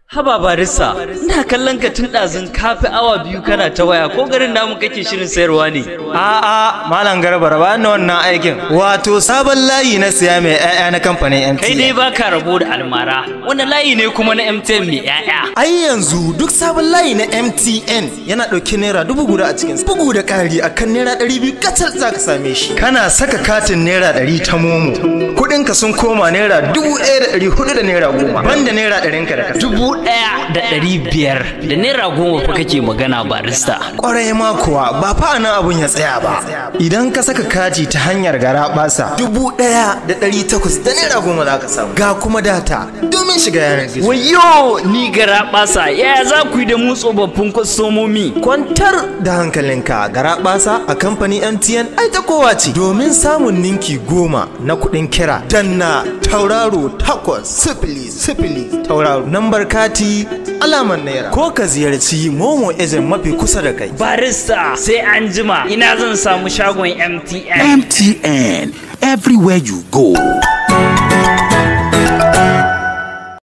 Haba barista, ina kallon ka tun ɗazun kafi awa biyu kana ta waya ko garin namu kake shirin sayarwa ne. A'a, Malam Garba raba ni wannan aikin. Wato sabon layi na siya mai 'ya'ya na kamfanin MTN. Kai dai baka rabo da almara, wani layi ne kuma na MTN mai 'ya'ya. Ai yanzu duk sabon layi na MTN yana ɗauki naira dubu guda a cikin bugu da ƙari akan naira ɗari biyu kacal za ka same shi. Kana saka katin naira ɗari ta momo. Kuɗinka sun koma naira dubu ɗaya da ɗari hudu da naira goma. Banda naira ɗarinka da ka Dubu ɗaya da ɗari biyar da naira goma fa kake magana barista. Kwarai ma kuwa ba fa nan abun ya tsaya ba. Idan ka saka kati ta hanyar gara basa dubu ɗaya da ɗari takwas da naira goma za ka samu. Ga kuma data domin shiga yanar gizo. Wayo ni gara ɓasa yaya za ku yi da mu tsofaffin kwastomomi. Kwantar da hankalinka gara basa a kamfanin MTN ai ta kowa ce. Domin samun ninki goma na kuɗin kira danna tauraro takwas sifili sifili tauraro nambar kati alamar naira ko ka ziyarci momo ejen mafi kusa da kai. Barista sai an jima ina zan samu shagon MTN. MTN, everywhere you go.